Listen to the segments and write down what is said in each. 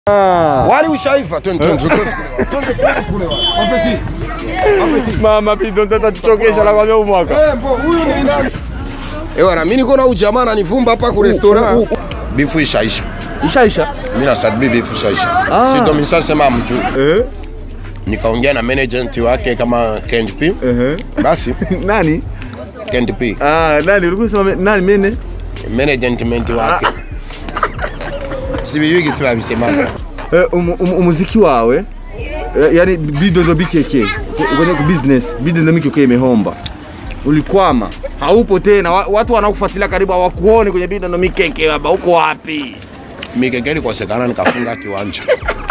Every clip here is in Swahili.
Wali ushaiva, twende twende twende. Twende twende kule wali. Apeti. Apeti. Mama Pido tata tuchokesha la kwambia umwaka. Eh, mbo huyu ni nani? Eh, wana mimi niko na ujamaa ananivumba hapa ku restaurant. Bifu ishaisha. Ishaisha. Mimi na sadbi bifu ishaisha. Si ndo mishasema mjui. Eh? Nikaongea na management wake kama Candy P. Eh. Basi Nani? Candy P. Ah, nani ulikuwa unasema nani mene? Management wake. Sibiyugi sibabisemanga. Eh, um, um, umuziki wawe eh, yani Bido ndo BKK kwenye business Bido ndo BKK imehomba. Ulikwama, haupo tena. Wa- Watu wanakufuatilia karibu hawakuoni kwenye Bido ndo BKK baba, uko wapi? Mikekeli kosekana nikafunga kiwanja.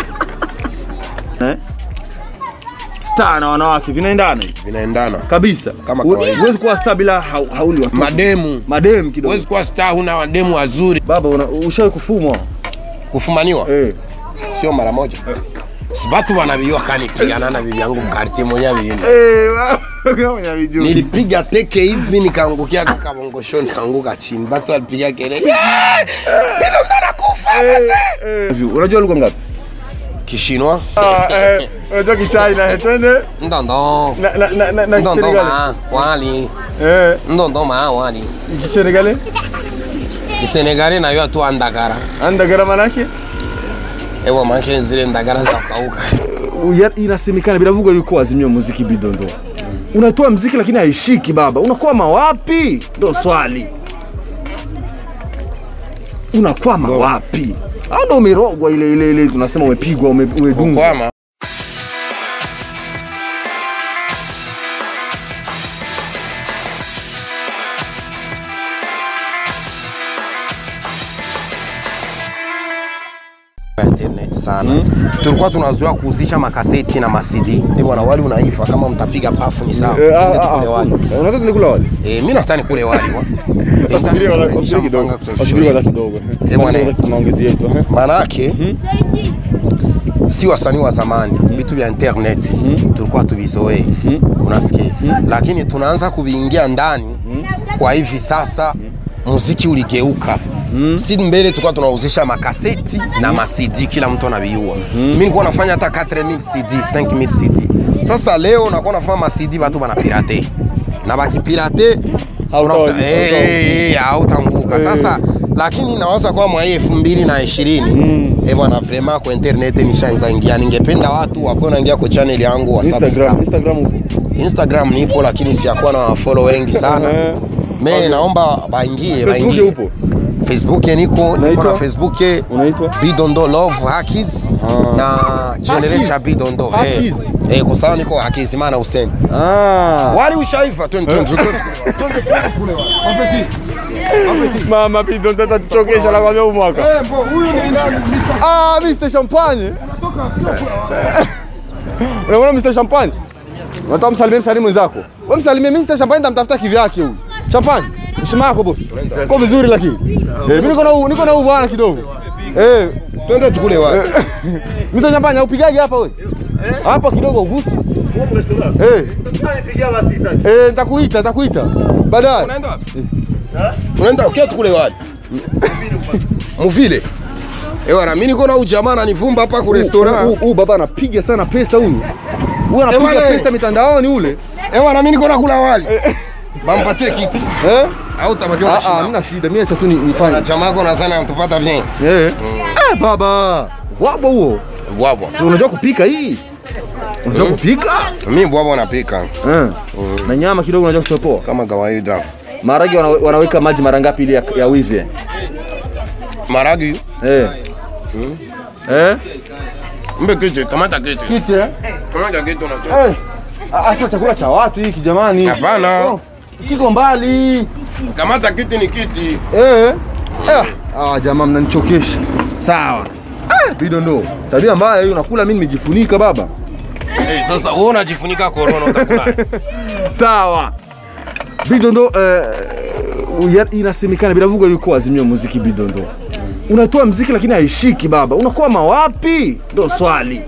Star na wanawake vinaendana hivi Vinaendana. kabisa. Kama Hu- kawaida. Huwezi kuwa star bila hau- hauli watu. Mademu. Madem kidogo. Huwezi kuwa star huna wademu wazuri. Baba una- ushawahi kufumwa? Kufumaniwa Eh. sio mara moja. Si batu wanavijua kani pigana na bibi yangu mkartie mwenyewe vile. Eh, baba kama unavijua. Nilipiga teke hivi nikaangukia kabongosho nikaanguka chini. Batu walipiga kelele. "Yeah! Bido ndo anakufa mzee." Hivi, Unajua lugha ngapi? Kishinwa. Ah, eh, unajua Kichina, twende Ndondo. na na na na, na Ndondo Kisenegali. ma wali. Eh, Ndondo ma wali. Kisenegali? Kisenegali nayo tu andagara. Andagara manake? Ewa manke zile ndagara za kauka. Ya- Inasemekana biravugwa yuko Azimio muziki bidondo. Unatoa mziki lakini haishiki baba. Unakwama wapi? Ndo swali. Unakwama wapi? Au ndo umerogwa ile ile ile tunasema umepigwa ume- umedungwa. Kwama. internet sana tulikuwa tunazoea kuuzisha makaseti na masidi eh bwana wali unaifa kama mtapiga pafu ni sawa Eh, ah, Twende ah, tukule ah, wali eh, Unataka nikula wali? eh mimi nataka nikule wali wa Wasubiri wala- wasubiri kidogo. Wasubiri wala kidogo. Eh, bwana. Maongezi yetu. eh. maana yake si wasanii wa zamani vitu vya internet tulikuwa tuvizoee unasikia lakini tunaanza kuviingia ndani kwa hivi sasa muziki uligeuka si mbele tulikuwa tunauzisha makaseti na masidi kila mtu anaviua mi nilikuwa nafanya hata 4000 cd 5000 cd sasa leo nakuwa nafanya masidi watu wanapirate na bakipirate Hautawaji- unakuta- eh, eh, eh, hautanguka sasa lakini nawaza kwa mwaka elfu mbili na ishirini eh bwana vrema kwa internet nishaanza ingia ningependa watu wakuwe naingia kwa channel yangu wa Instagram, subscribe Instagram upo. Instagram nipo lakini siyakuwa na follow wengi sana Eh. me naomba baingie Facebook baingie upo? Facebook niko niko Unaitwa? na Facebook Unaitwa? Bidondo Love Hackies na generator Bidondo eh Hackies? eh kwa sababu niko Hackies maana Hussein Ah. wali ushaiva twende twende twende twende twende kule wali Apeti. Mama Pido tata tuchokesha la kwambia umwaka. Eh, mbo huyu ni nani? Ah, Mr. Champagne. Unaona Mr. Champagne? Unataka msalimie msalimu mwenzako. Wewe msalimie Mr. Champagne nitamtafuta kivyake huyu. Champagne, heshima yako boss. Kwa vizuri lakini. Eh, mimi niko na huu- niko na huu bwana kidogo. Eh, Twende tukule wali. Mr. Champagne haupigagi hapa wewe? Hapa kidogo ugusi. Eh. Eh, nitakuita, nitakuita. Baadaye. Unaenda wapi? Unaenda ukia tukule wali. Muvile. Eh bwana mimi niko na ujamaa ananivumba hapa ku Huyu restaurant. huyu baba anapiga sana pesa huyu. Huyu anapiga bwana, pesa mitandaoni ule. Eh bwana mimi niko na kula wali. Bampatie kiti. Eh? Au utapatia Ah ah, shida. hamna shida. Mimi acha tu ni- nifanye. Chamako na sana mtupata bien. Eh. Eh, baba. Wabo huo. Bwabwa. Unajua kupika hii? Unajua kupika? Mimi bwabwa napika Eh. Na nyama kidogo unajua kuchopoa. kama kawaida. Maharage wana, wanaweka maji mara ngapi ili ya, ya wive? Maragi. Eh. Eh? Mbe kiti, kamata kiti. Kiti eh? Kamata kiti unatoa. Eh. Ah, Asa chakula cha watu hiki jamani. Hapana. Oh, Kiko mbali. Kamata kiti ni kiti. Eh. Eh. Ah, jamaa mnanichokesha. Sawa. Ah, bidondo. Tabia mbaya hiyo unakula mimi nimejifunika baba. Eh, sasa wewe unajifunika corona utakula. Sawa. Bidondo eh, ya- inasemekana biravugwa yuko Azimio muziki bidondo. Unatoa mziki lakini haishiki baba. Unakwama wapi? Ndo swali.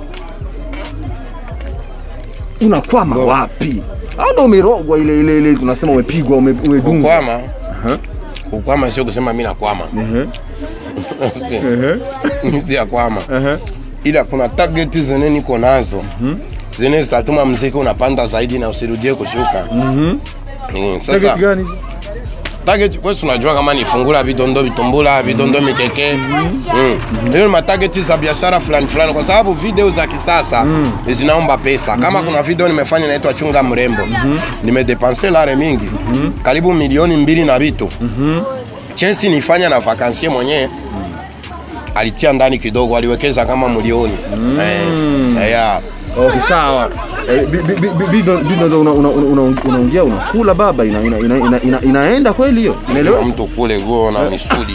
Unakwama wapi? Au ndo umerogwa ile ile ile tunasema umepigwa ume- umedungwa. Kukwama. Kukwama sio kusema mimi nakwama. Nisia kwama ila kuna target zene niko nazo zene zitatuma mziki unapanda zaidi na usirudie kushuka. Mm, Sasa Target gani hizo? target wewe si unajua kama ni fungula vidondo vitumbula vidondo mikeke mm. hiyo ni matarget za biashara fulani fulani, kwa sababu video za kisasa zinaomba pesa. Kama kuna video nimefanya inaitwa chunga mrembo nimedepanse lare mingi karibu milioni mbili na vitu Chelsea nifanya na vakansie mwenyewe alitia ndani kidogo, aliwekeza kama milioni eh, yeah. Okay, sawa. Eh, bi- bi- bi- Bido bido ndo una- una- una- unaongea unakula baba ina, ina, ina, ina, ina, inaenda kweli hiyo? Kila Unaelewa? mtu kule guo na misuli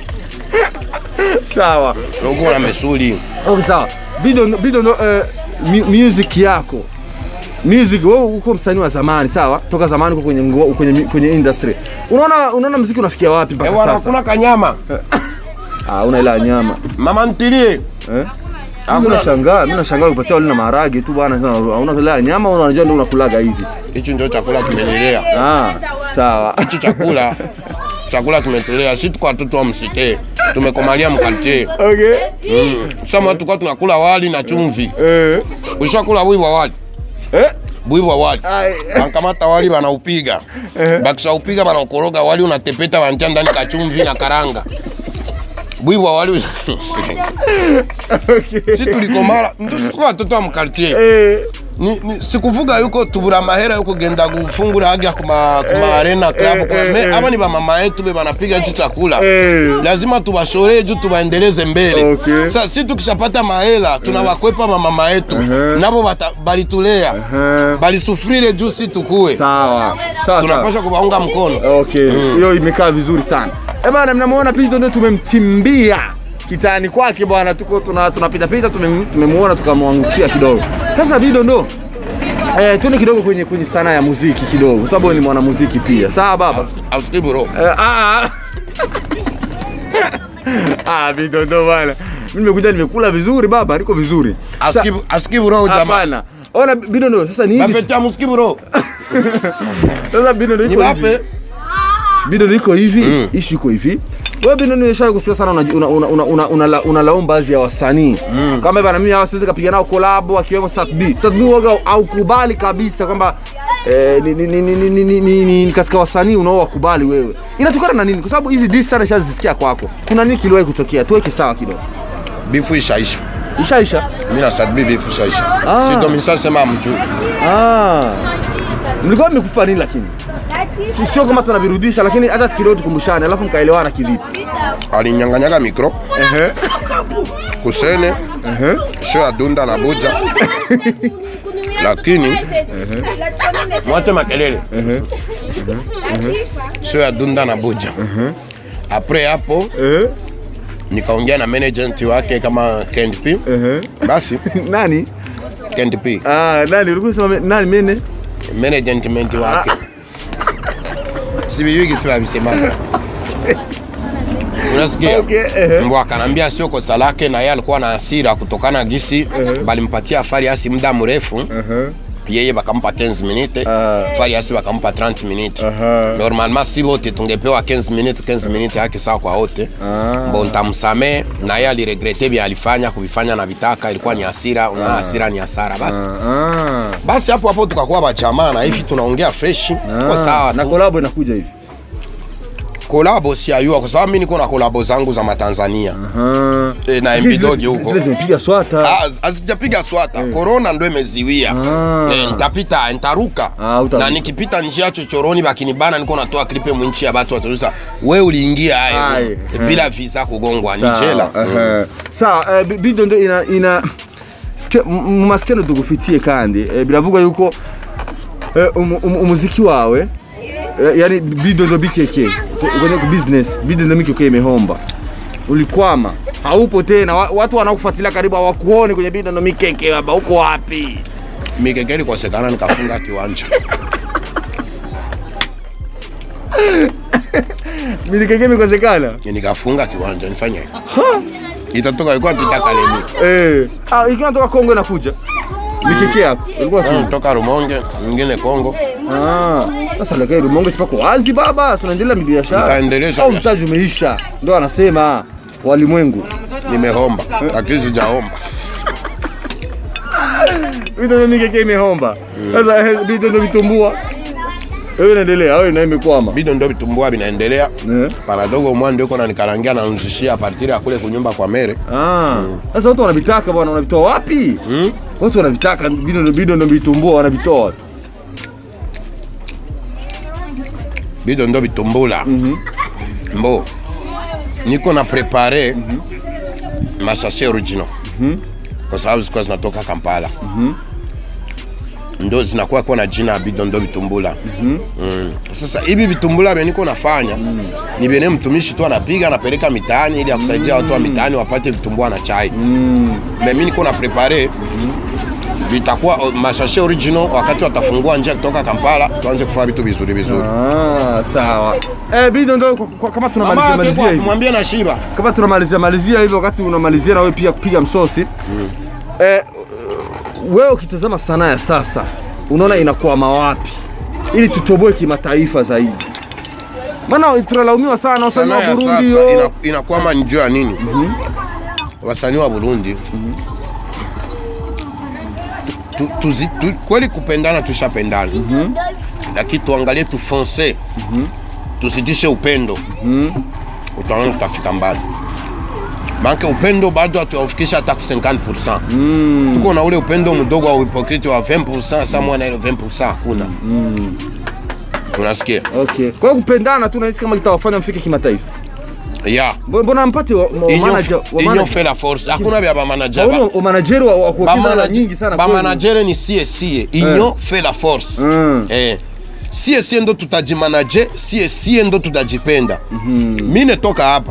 Sawa. guo na misuli Okay, sawa. Bido bido ndo eh, mu- music yako. Music wewe uko msanii wa zamani, sawa? Toka zamani uko kwenye ngo- kwenye kwenye industry. Unaona unaona muziki unafikia wapi mpaka Ewa, sasa? nakula kanyama Ah, una ila nyama. mama ntilie Eh? Mimi nashangaa, mimi nashangaa upatia wali na maharage tu bwana, sasa hauna kula nyama au unajua ndio unakulaga hivi. hichi ndio chakula kimenilea Ah, sawa. hichi chakula chakula kimetulea si tuko watoto wa msite tumekomalia mkalite Okay. mm. sama tulikuwa tunakula wali na chumvi Eh. ushakula bwi wa wali Eh? bwi wa wali Ai. bankamata wali banaupiga bakishaupiga banaukoroga wali unatepeta bantia ndani kachumvi na karanga bwi wa wali si tulikomala ndio tuko watoto wa mkalite Eh. ni, ni sikuvuga yuko tubura mahera yuko genda gufungura haja kuma, kuma arena club eh, kuma, eh, me, eh. aba ni bamama yetu be banapiga hichi chakula Eh. lazima tuwashoree juu tuwaendeleze mbele Okay. sasa si tukishapata mahela tunawakwepa mamama yetu nabo bata- balitulea balisufrire juu si tukue Sawa. Sawa. sawa. tunapaswa kuwaunga mkono Okay, hiyo imekaa vizuri sana. Eh bana, mnamuona Pido ndio tumemtimbia kitani kwake bwana, tuko tuna tunapita pita tumem- tumemuona tukamwangukia kidogo. Sasa Pido ndo eh, tuende kidogo kwenye kwenye sanaa ya muziki kidogo, kwa sababu wewe ni mwanamuziki pia. Sawa baba? ausikii bro Eh, ah. Ah, Pido ndo bwana. Mimi nimekuja nimekula vizuri baba, niko vizuri. Sa- Asikii- asikii bro jamaa Hapana. Ona Pido ndo sasa ni hivi. bapetia musikii bro Sasa Pido ndo iko hivi. niwape Bido iko hivi mm. ishu iko hivi wewe Bido nimesha kusikia sana unalaumu una, una, una, una, una, unalaumu baadhi ya wasanii mm. kama bana mimi hawa siwezi kapiga nao collab akiwemo Sat B Sat B waga haukubali kabisa kwamba eh, ni, ni, ni, ni, ni, ni, ni, ni, ni katika wasanii unaowakubali wewe inatokana na nini kwa sababu hizi diss sana shazisikia kwako kuna nini kiliwahi kutokea tuweke sawa kidogo bifu ishaisha ishaisha mimi na sadbi bifu ishaisha si ndo mishasema mjuu ah mlikuwa mmekufa nini lakini Si- sio kama tunavirudisha lakini hata kidogo tukumbushane alafu mkaelewana kivipi alinyanganyaga mikro kusene sho ya dunda na buja lakini mwate makelele sio ya dunda na buja apres hapo eh? nikaongea na management wake kama Kend P basi nani Kend P Ah, nani ulikuwa unasema me- nani mene? management wake siviyugi sivavisemaka unasikia Okay, ehe. mbo akanambia sio kosa lake na yeye alikuwa na hasira kutokana gisi balimpatia Fariasi muda mrefu yeye bakampa 15 minutes Fariasi bakampa 30 minutes normalement si wote tungepewa 15 minutes 15 minutes haki sawa kwa wote mbo ntamsamee na yeye aliregrete vya alifanya kuvifanya na vitaka ilikuwa ni hasira una hasira ni hasara basi Ah. basi hapo hapo tukakuwa bachamaa na hivi tunaongea fresh kwa sawa Na tu kolabo inakuja hivi. kolabo siayua kwa sababu mimi niko na kolabo zangu za matanzania Ah. e, na Zile- mbidogi huko Zile zimepiga swata. Ah, hazijapiga swata korona ndo imeziwia Ah. Eh, nitapita nitaruka Ah, utaruka. na nikipita njia chochoroni bakinibana niko natoa klipe mwinchi ya batu watuliza we uliingia Aye. aye bila visa kugongwa ni jela Sawa. Sawa, eh, bi- bido ndo ina ina Sike- mu- mu masikeno tugufitie kandi eh, biravuga yuko eh, umu- umu- umuziki wawe eh, yani bido ndo BKK kwenye ku business bido ndo BKK imehomba ulikwama haupo tena wa- watu wanakufuatilia karibu hawakuone kwenye bido ndo mikeke baba uko wapi mikekeli kosekana nikafunga kiwanja mikeke mikosekana nikafunga kiwanja nifanye itatoka ilikuwa pita kalemi eh ah ikiwa natoka Kongo inakuja mikeke hapo ulikuwa tu toka rumonge mwingine kongo Ah, sasa lakini Rumonge sipako wazi baba, si unaendelea na biashara. Nitaendelesha Au biashara. mtaji umeisha. Ndio anasema. walimwengu. Nimehomba lakini sijaomba. Bidondo mingi keke imehomba. Sasa eh, bidondo vitumbua. Wewe unaendelea, wewe na imekwama. Bido ndo vitumbua vinaendelea. Eh. Panadogo mwa ndio kona nikarangia na nzishia partiri ya kule kunyumba kwa mere. Ah. Sasa watu wanavitaka bwana, wanavitoa wapi? Hmm? Watu wanavitaka bidondo bidondo vitumbua wanavitoa wapi? Bido ndo vitumbula. Mbo. Niko na prepare mashashe original. Kwa sababu zilikuwa zinatoka Kampala. Ndo zinakuwa kwa na jina ya bido ndo vitumbula. Mm. Sasa hivi vitumbula vya niko nafanya ni vyenye mtumishi tu anapiga anapeleka mitaani ili akusaidia watu wa mitaani wapate vitumbua na chai. Mais mimi niko na prepare vitakuwa o, mashashe original wakati watafungua njia kutoka Kampala tuanze kufanya vitu vizuri vizuri. Ah, sawa. Eh, bidondo kwa- kwa- kama tunamalizia malizia hivi. mwambie na Shiba. Kama tunamalizia malizia hivi wakati unamalizia na wewe pia kupiga msosi. Eh, wewe ukitazama sanaa ya sasa unaona inakwama wapi? Ili tutoboe kimataifa zaidi. Maana tunalaumiwa sana wasanii Sanaa wa ya Burundi sasa yo. ina- inakwama njoo ya nini? Wasanii wa Burundi tu, tuzi, tu, kweli kupendana tushapendana, lakini tuangalie tufonse, tusitishe upendo, utaona tutafika mbali. Maana upendo bado hatuyaufikisha hata ku 50%. Tuko na ule upendo mdogo wa hipokriti wa 20%, sasa mwana ile 20% hakuna. Unasikia? Okay. Kwa hiyo kupendana tu nahisi kama kitawafanya mfike kimataifa. Yeah. Mbona- Mbona mpati wa, wa Inyo, manager wa inyo manager fait la force. Hakuna vya ba manager. Hauna wa manager wa, wa kuwekeza hela Bamanaje- nyingi sana kwenu. bamanagere ni sie sie inyo fait la force Mm. eh. sie sie ndo tutajimanaje sie sie ndo tutajipenda mi netoka hapa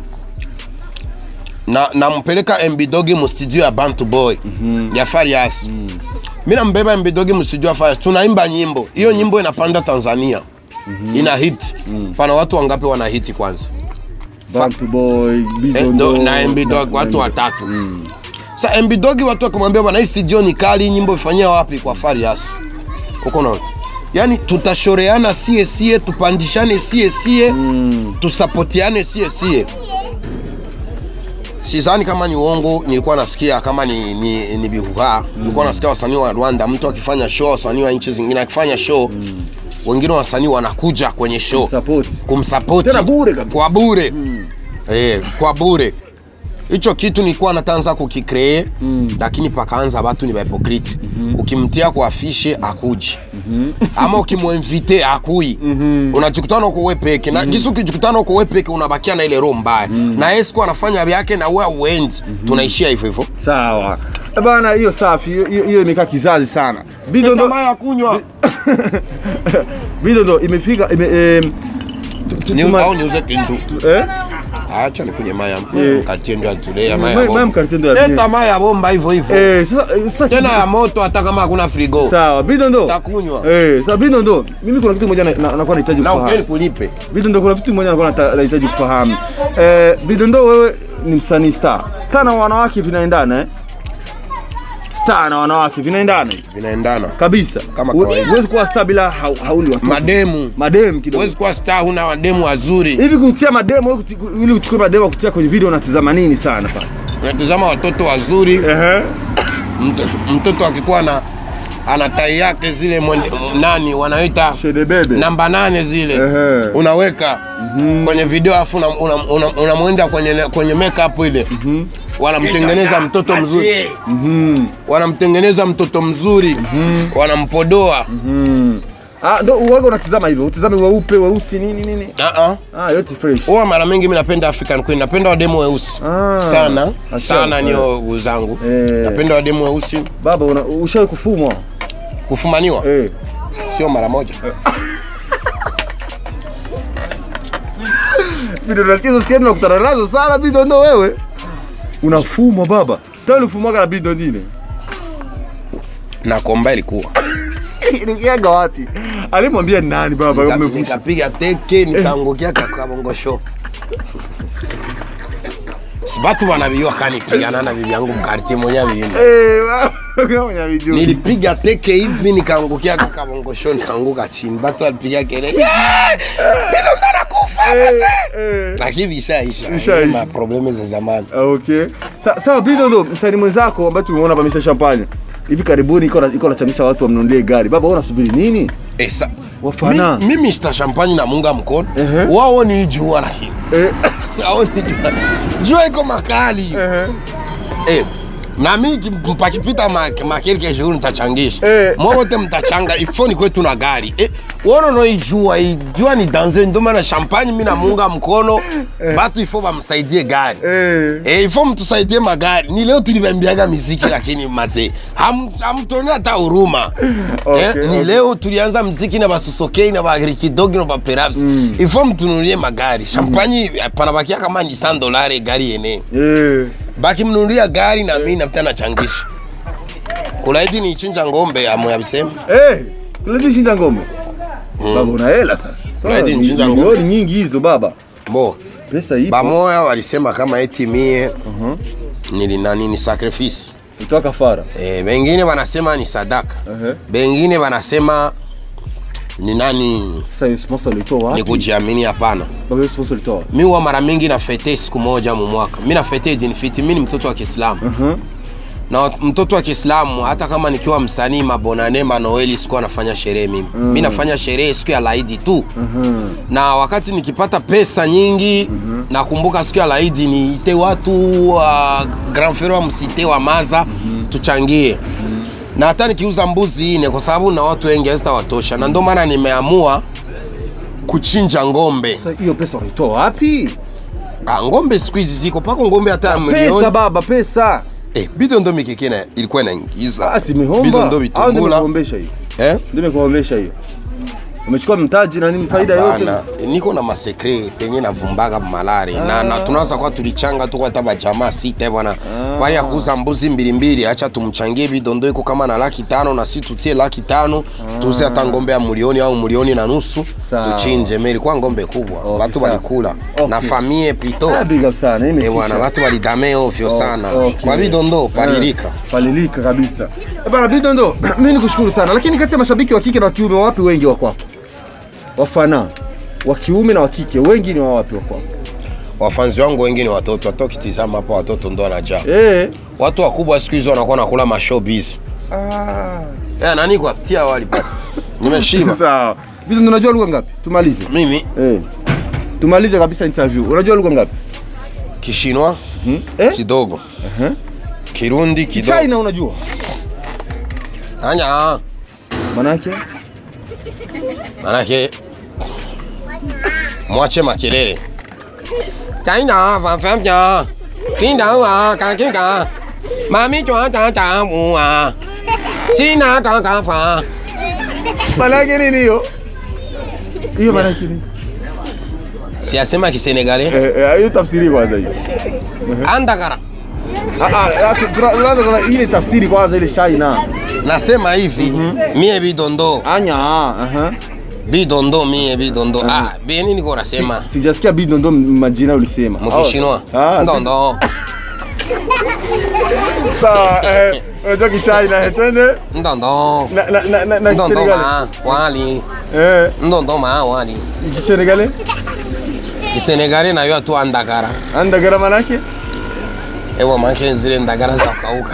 na nampeleka mbidogi mustudio ya bantu boy ya farias mi nambeba mbidogi mustudio ya farias tunaimba nyimbo hiyo nyimbo inapanda tanzania ina hit pana watu wangapi wana hiti kwanza Bantu boy, Eh, bidondo. ndo- na mbidog watu watatu sa mbidogi watu wakimwambia bwana hii studio ni kali hii nyimbo ifanyia wapi kwa farias uko naona yaani tutashoreana sie sie tupandishane sie sie tusapotiane sie sie sidhani kama ni uongo nilikuwa nasikia kama ni, ni, ni bihuha nilikuwa nasikia wasanii wa rwanda mtu akifanya show wasanii wa nchi zingine akifanya show wengine wasanii wanakuja kwenye show Support. kumsapoti Tena bure kabisa. kwa bure eh, kwa bure hicho kitu nilikuwa natanza kukikree lakini pakaanza watu ni bahipokriti ukimtia kwa afishe akuji ama ukimwinvite akui unajikutana uko wewe peke na gisi ukijikutana uko wewe peke unabakia na ile roho mbaya na yeye siku anafanya vyake na wewe uenzi tunaishia hivyo hivyo Sawa. Eh, Bana hiyo safi, hiyo- hiyo hiyo imekaa kizazi sana. Bidondo ya kunywa bidondo imefika ime, eh, tu- tu- ni tuma- au niuze kintu eh? acha nikunywe maya Eh. mkatie ndio atulea Mwe- maya mwe bomba mkarite ndo ya leta maya ya bomba hivyo hivyo Eh, sasa eh, sasa tena ya moto hata kama hakuna frigo Sawa, bidondo. takunywa Eh, sasa bidondo, mimi kuna kitu kimoja na- na- nakuwa nahitaji na ukeli kufahamu. kulipe Bidondo, kuna kitu kimoja nakuwa nata- nahitaji kufahamu. Eh, bidondo wewe ni msanii star. Star na wanawake vinaendana eh? Star na wanawake vinaendana hivi. vinaendana kabisa. Kama Hu- kawaida. Huwezi kuwa star bila hau- hauli watu. mademu Madem kidogo. huwezi kuwa star huna mademu wazuri Hivi kutia mademo wewe kuti- ili uchukue mademo kutia kwenye video unatizama nini sana pa? unatizama watoto wazuri Ehe. Mto- mtoto akikuwa na ana tai yake zile mwende, nani wanaita Shede bebe. namba nane zile Ehe. unaweka kwenye video afu unamwenda una, una, unamwenda kwenye, kwenye makeup ile wanamtengeneza mtoto mzuri wanamtengeneza mtoto mzuri wanampodoa Ah, ndo uwaga unatizama hivyo. Utizame weupe, weusi nini nini. uh-uh. Ah, yote fresh. huwa mara mingi mi napenda African Queen, napenda wademu weusi Ah, sana asante. sana, nio zangu Eh. napenda wademu weusi. Baba una ushawahi kufumwa? Kufumaniwa Eh. sio mara moja, Video nasikia hizo skendo nakutana nazo sana video ndo wewe. Unafumwa baba. Tani ufumwaga na video nyingine. na komba ilikuwa Ilikiaga wapi? Alimwambia nani baba Nika- umefusha? nikapiga teke nikaangukia kakabongo show. Si batu wanabijua kanipigana na bibi yangu mkartie mwenye vile. Eh, baba, unavijua. Nilipiga teke hivi nikaangukia kabongosho nikaanguka chini. Batu walipiga kelele. "Yeah! Bidondo anakufa mzee." Eh. Lakini ishaisha. Ishaisha. Ma probleme za zamani. Ah, Okay. Sa, sawa Bidondo, msanii mwenzako ambaye tumeona hapa Mr. Champagne. Hivi karibuni iko na- iko nachangisha watu wamnunulie gari. Baba, wewe unasubiri nini? Eh, sa, Wafana. mi, mimi Mr. Champagne na munga mkono. Ehe. Wao ni jua lakini. Eh. Wao ni jua. Jua iko makali. Eh. Eh, na mi ki- mpakipita ma- makelke jour nitachangisha Eh. mwote mtachanga ifoni kwetu na gari eh, wono no ijua ijua ni danger ndio maana champagne mi namunga mkono batu ifo bamsaidie gari Eh. Eh, ifo mtusaidie magari ni leo tulibambiaga miziki lakini mazee ham- hamtoni hata huruma Okay, eh, ni okay. leo tulianza mziki na basusokei na bagrikidogi na baperaps ifo mtunulie magari champagne panabakia kama ni 100 dolari gari yenyewe Eh. baki mnunulia gari na mimi napita nachangisha kulaidi ni chinja ngombe amoyabisema Eh. Unajua shinda ngombe. Baba una hela sasa. Zaidi ni- nchinja milioni ngombe. nyingi hizo baba. bo Pesa ipo. bamoya walisema kama eti mie nilina nini sacrifice Utoa kafara. e, bengine wanasema ni sadaka Ehe. bengine wanasema ni nani Sasa hiyo sponsor ulitoa ni wapi? kujiamini hapana Baba hiyo sponsor ulitoa wapi? mi huwa mara mingi nafete siku moja mu mwaka mi nafete dinfiti mi ni mtoto wa kiislamu Mhm. na mtoto wa Kiislamu hata kama nikiwa msanii mabonane manoeli sikuwa nafanya sherehe mimi mm. mi nafanya sherehe siku ya laidi tu Mhm. na wakati nikipata pesa nyingi mm -hmm. nakumbuka siku ya laidi niite watu wa grand frere wa msite wa maza mm -hmm. tuchangie mm -hmm. na hata nikiuza mbuzi ine kwa sababu na watu wengi hazitawatosha na ndio maana nimeamua kuchinja ngombe Sasa hiyo pesa unaitoa wapi? ah, ngombe siku hizi ziko pako ngombe hata ya Pesa milioni baba, pesa. eh, bidondo mikikina ilikuwa inaingiza Ah, si mihomba. bidondo Au ndio vitungula nimekuombesha hiyo? eh? Ndio nimekuombesha hiyo. Umechukua mtaji na nini faida yote? Bana, niko na masekre penye navumbaga malari na, na tunaanza kwa tulichanga tu hata bajamaa sita bwana wali ya kuuza mbuzi mbili mbili, acha tumchangie bidondo iko kama na laki tano na si tutie laki tano tuuze hata ngombe ya milioni au milioni na nusu Sawa. tuchinje. Me ilikuwa ngombe kubwa watu sawa. walikula Okay. na famie plito Ah, big up sana. Hii eh bwana, imetisha. watu walidame ovyo sana okay. kwa bidondo palilika. Eh, palilika kabisa. Eh, Bana Bidondo, mimi nikushukuru sana. Lakini kati ya mashabiki wa kike na wa kiume wapi wengi wa kwako? Wafana wa kiume na wa kike wengi ni wa wapi wa kwako? Wafanzi wangu wengi ni watoto, hata ukitizama hapa watoto ndo wanajaa. Eh. Watu wakubwa siku hizi wanakuwa nakula mashowbiz. Ah. Eh, nani kwa tia wali pale. Nimeshiba. Sawa. Bidondo unajua lugha ngapi? Tumalize. Mimi Eh. Tumalize kabisa interview. Unajua lugha ngapi? Kishinwa Hmm? Eh? kidogo. Kirundi kidogo. China unajua? Anya. Manake? Manake mwache makelele. China fa fa ja. China wa ka ke ka. Mami chwa cha cha mu wa. China ka ka fa. Manake nini hiyo? Hiyo manake nini? Si asema kisenegale. Eh, eh, hiyo tafsiri kwanza hiyo. Andagara. Ah ah, tu- tuna- tunaanza kwa ile tafsiri kwanza ile China. Nasema hivi, mie bidondo, Anya, aha. bidondo mie bidondo. Ah, beni niko nasema. Sijasikia Bidondo majina ulisema. Mkishinwa. Ah, Ndondo. Sawa, eh, unajua Kichina, eh, twende. Ndondo. Na na na na, na Ndondo Kisenegali. ma wali. Eh, Ndondo ma wali. Kisenegali? Kisenegale nayo tu andagara. Andagara manake? Ewa manke zile ndagara za kauka.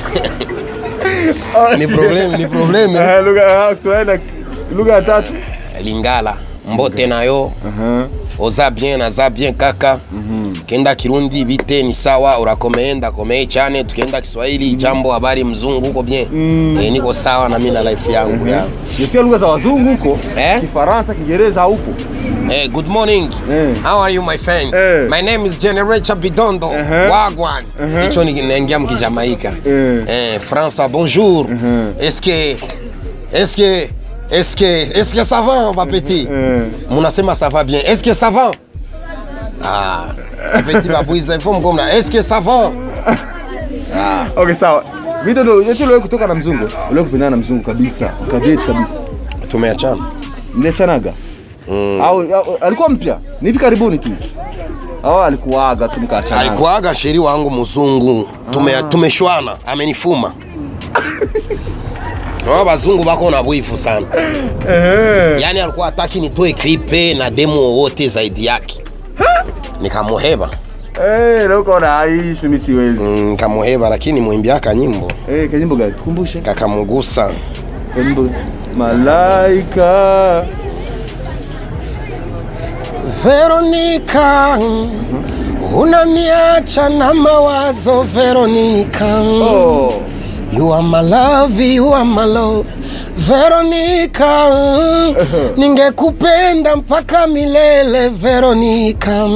Ni problem, ni problem. Eh, lugha ah, tunaenda lugha ya tatu. Lingala. Mbote nayo. Aha. oza bien naza bien kaka kenda kirundi bite ni sawa urakomeenda komee chane tukienda kiswahili jambo habari mzungu huko bien eh, niko sawa na mimi na life yangu ya Jesikia lugha za wazungu huko. Eh? Kifaransa, Kiingereza haupo. Eh, good morning Eh. how are you my friend Eh. my name is Generator Bidondo Uh-huh. wagwan hicho ni naingia mkijamaika Eh. eh, França bonjour est-ce que est-ce que est-ce que est-ce que ça va ma petit Eh. munasema ça va bien est-ce que ça va ah petit babouiza il faut mgomna est-ce que ça va Okay, sawa. Bidondo, eti uliwahi kutoka na mzungu? Uliwahi kupendana na mzungu kabisa? Ukadate kabisa? tumeachana Mliachanaga? Au, au alikuwa mpya? Ni hivi karibuni tu. Au alikuaga tu mkaachana? alikuaga sheri wangu mzungu tume, tumeshwana amenifuma Wao wazungu bako na bwifu sana Eh. yaani alikuwa hataki nitoe klipe na demo wowote zaidi yake nikamuheba Eh, leo ukaona aishi mimi siwezi. Mm, nikamuheba lakini mwimbiaka nyimbo Eh, kanyimbo gani? Tukumbushe. kakamugusa Kanyimbo Malaika. Veronica unaniacha na mawazo Veronica Oh. You are my love, you are my love Veronica Ningekupenda mpaka milele Veronica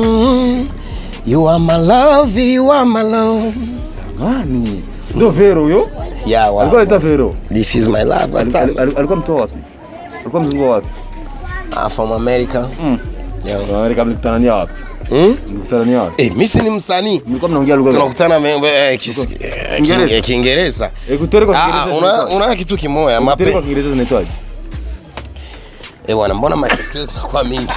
You are my love, you are my love Nani? Ndio Vero huyo? Yeah, Alikuwa wow. anaitwa Vero. This is my love Ali- ali- ali- Alikuwa mtoa wapi? Alikuwa mzungu wa wapi? I'm from America Mm. yeah. Amerika mlikutania wapi? hmm? Mlikutania wapi? Eh, mimi si ni msanii Mlikuwa mnaongea lugha gani? tunakutana me- eh, kis- eh, Kiingereza? king- eh, Kiingereza Eh, kutere kwa Ah, Kiingereza. una, zinaitwaje? una kitu kimoya Kutere kwa mape Kiingereza zinaitwaje? eh bwana mbona makestio zinakuwa mingi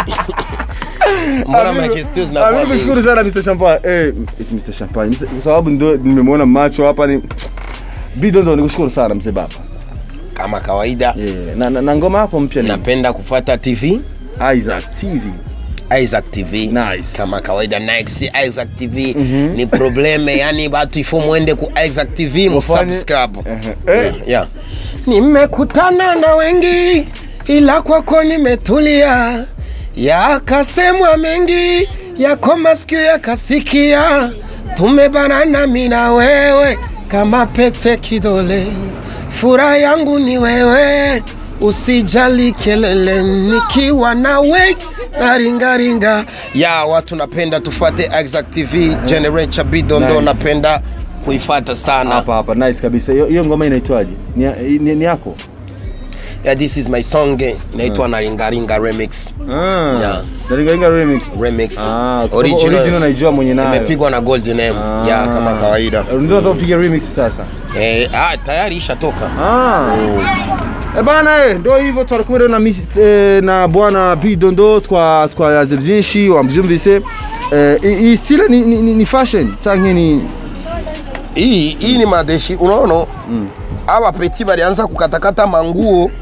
mbona makestio Ah, zinakuwa mimi mingi nashukuru sana Mr. Champagne. Eh, eti Mr. Champagne. Mr. Kwa sababu ndio nimemwona macho hapa ni Bidondo nikushukuru sana mzee baba. kama kawaida Eh, na, na, na ngoma yako mpya ni napenda kufuata TV Isaac TV. Isaac TV Nice. kama kawaida Next Isaac TV ni probleme yani batu ifo mwende ku Isaac TV musubscribe Eh, yeah. Nimekutana na wengi ila kwako nimetulia, yakasemwa mengi yako masikio yakasikia, tumebanana mimi na wewe kama pete kidole, furaha yangu ni wewe, usijali kelele, nikiwa nawe naringaringa. Ya watu napenda tufuate Exact TV Generation Bidondo, Nice. napenda kuifata sana. hapa hapa nice kabisa. Hiyo hiyo ngoma inaitwaje? Ni, ni, ni yako? Yeah, this is my song eh, inaitwa Naringaringa remix. Ah. Yeah. Naringaringa remix. Remix. Ah, kwa sababu original naijua mwenye nayo. Imepigwa na Golden M. Yeah, kama kawaida. Ndio nataka kupiga remix sasa. Eh, ah, tayari ishatoka. Ah. Eh bana eh, ndio hivyo tutakuwa na miss eh, na bwana Bidondo twa twa vyinshi wamjumvise eh hii- hii style ni, ni, ni, ni fashion change ni Hii hii ni madeshi, unaona? Aba petit balianza kukatakata manguo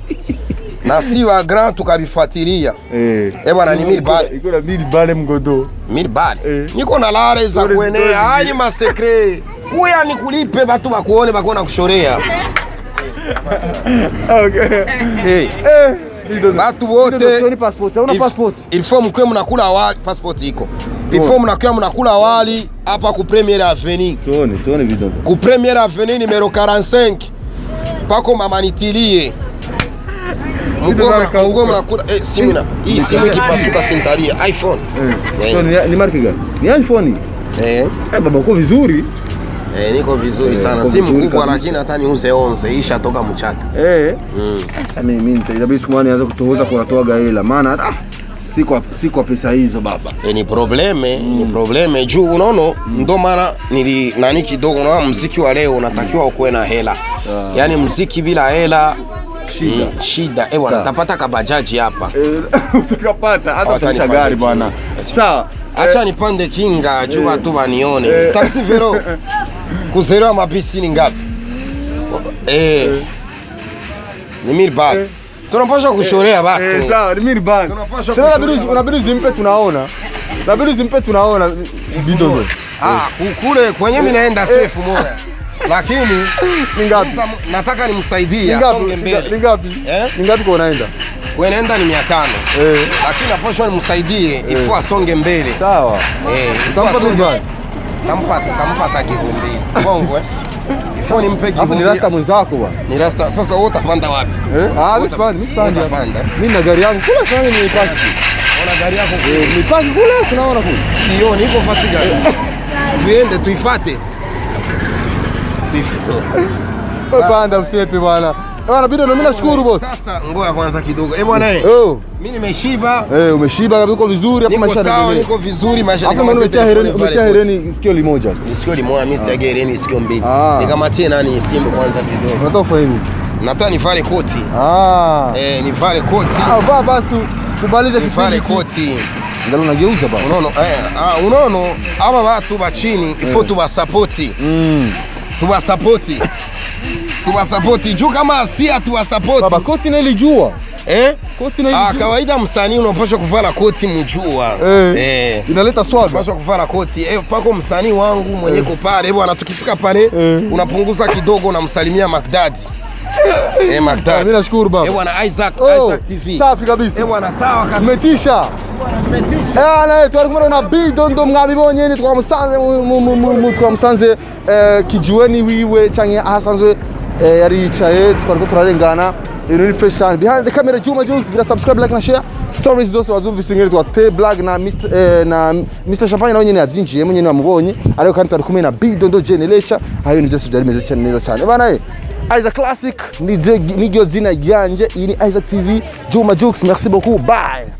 na si wa grand tukabifuatilia. eh Eh bwana ni mili bale. iko na mili bale mgodo. Mili bale. Eh. Niko na lare za Stories, kuenea. stories. Hali masekre. Kuya nikulipe batu bakuone bakona kushorea. Okay. Eh. Eh Bidondo. Batu Bidondo, wote sioni passport. Una Il- passport? Il faut mkwe mnakula wali, passport iko. Il faut mnakuwa mnakula wali hapa ku Premier Avenue. Tuone, tuone Bidondo. Ku Premier Avenue numero 45. Pako mama nitilie. Mkwe Bidondo mna- anakauka. mkwe mnakula eh, simu na hii simu ikipasuka sintalia iPhone. Eh. Eh. Tuone, ni marke gani? Ni iPhone. Eh, Eh baba uko vizuri. eh, niko vizuri Eh, sana. uko Simu vizuri kubwa kabisa. lakini hata niuze 11 isha toka mchata. Eh. Mm. Sasa mimi mimi nitabidi siku moja nianze kutohoza kwa natoaga hela maana ah, si kwa si kwa pesa hizo baba. E, ni probleme ni probleme juu unaona ndo maana nili nani kidogo na mziki wa leo unatakiwa ukuwe na hela yaani mziki bila hela Shida. mm, shida eh bwana Sawa. tapata kabajaji hapa Eh, Tukapata hata Hawatani utanisha pande gari kinga. bwana. Sawa. acha nipande kinga juu watu wanione taxi vero kuzerewa mabisi ni ngapi eh ni mil baht tunapaswa kushorea Eh, watu sawa, ni mimi bana. Tunapaswa Tena kushona inabidi unabidi zimpe tunaona. Inabidi zimpe tunaona bidogo. ah kule kwenye mimi naenda safe moja lakini Ni ngapi? Nita- nataka nimsaidie Ni asonge ngapi? mbele Ni ngapi? Eh? Ni ngapi kwa unaenda? kuenenda ni mia tano Eh. lakini napashwa nimsaidie ifo asonge mbele Sawa. Eh, ifo Utampa asonge- mimi bana. Tampa tampa hata kivumbili bongo eh ifo nimpe Alafu ni kivumbili rasta mwenzako bwana. ni rasta sasa wewe utapanda wapi Eh? Ah, mimi Uta- sipandi, mimi sipandi. hapa. utapanda. Mimi na gari yangu kula sana ni paki. ona gari yako Eh, ni paki kula tunaona kule. sio niko fasi gari tuende tuifate Tuif- Wewe panda usepe bwana. Bwana bidogo mimi nashukuru boss. sasa ngoja kwanza kidogo eh bwana eh Oh. mimi nimeshiba Eh, umeshiba kabisa uko vizuri hapo niko maisha sawa yanaendelea. niko vizuri maisha Hapo mbona umetia hereni umetia hereni sikio limoja. sikio limoja mimi sitaki hereni sikio mbili Ah. nikamatie nani simu kwanza kidogo Unataka kufanya nini? nataka nivale koti Ah. eh nivale koti Ah, vaa basi tu kumalize nivale kipindi. koti ngalo nageuza ba unono eh, ah, unono aba batu bachini ifo tubasapoti tubasapoti tubasapoti juu kama si baba hatuwasapoti koti na ilijua eh? koti na ah, ilijua kawaida msanii unapaswa kuvala koti mjua eh, eh. inaleta swaga unapaswa kuvala koti eh, pako msanii wangu mwenye ko pale bwana tukifika pale unapunguza kidogo unamsalimia Magdadi eh, Magdadi mimi nashukuru baba eh, bwana Isaac Oh, Isaac TV safi kabisa eh, bwana sawa kabisa umetisha ana twari kumwe na bidondo mwabibonye ni twamusanze mu- mu- mu- mu- mu- twamusanze eh, kijiweni wiwe canke ahasanzwe eh, yari yicaye twariko turarengana ibintu ni fresh cyane behind the camera Juma Jokes gira subscribe like na share stories zose wazumvise ngere twa T Black na Mr eh, na Mr Champagne nawe nyene yavyinjiyemo nyene wamubonye ariko kandi twari kumwe na bidondo Generation aho ibintu byose byari bimeze cyane neza cyane bana eh Isaac Classic ni niryo zina ryanje iyi ni Isaac TV Juma Jokes merci beaucoup bye